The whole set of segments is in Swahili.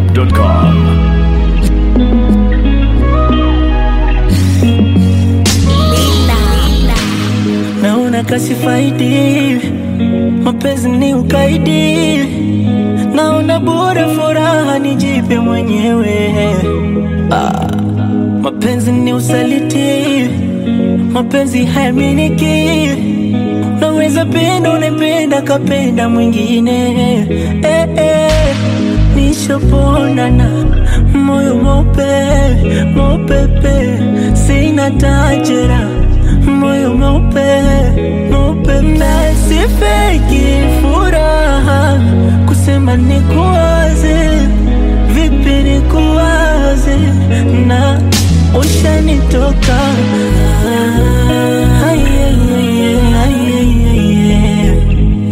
dachimsafi.com. naona kasifaidi, mapenzi ni ukaidi, naona bora furaha nijipe mwenyewe. Ah, mapenzi ni usaliti, mapenzi hayaminiki, naweza penda unapenda kapenda mwingine eh, eh, nishaponana moyo mope mopepe, sina tajera moyo mweupe mweupe, na sifeki furaha kusema nikuwaze, vipi nikuwaze na ushanitoka Ah, ay, ay, ay, ay, ay, ay, ay.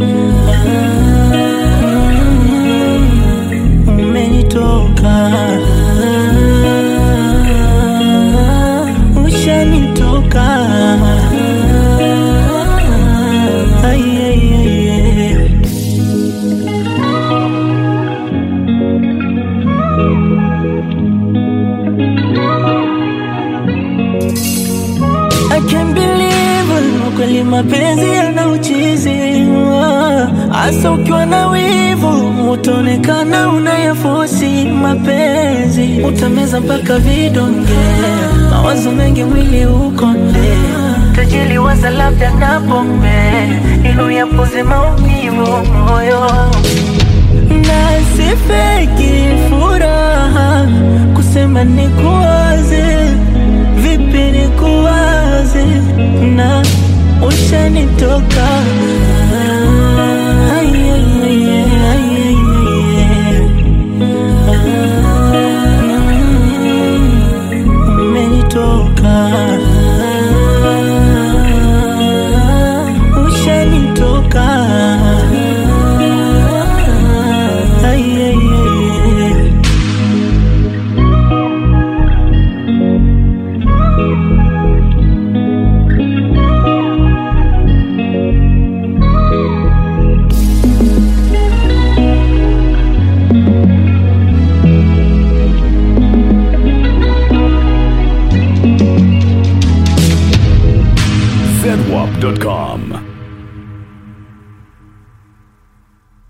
Ah, umenitoka ushanitoka Ay, ay, ay, ay. I can't believe it, kweli mapenzi yana uchizi hasa ukiwa na wivu utaonekana unayafosi mapenzi utameza mpaka vidonge mawazo mengi mwili ukonde tajili waza labda na pombe ili uyapoze maumivu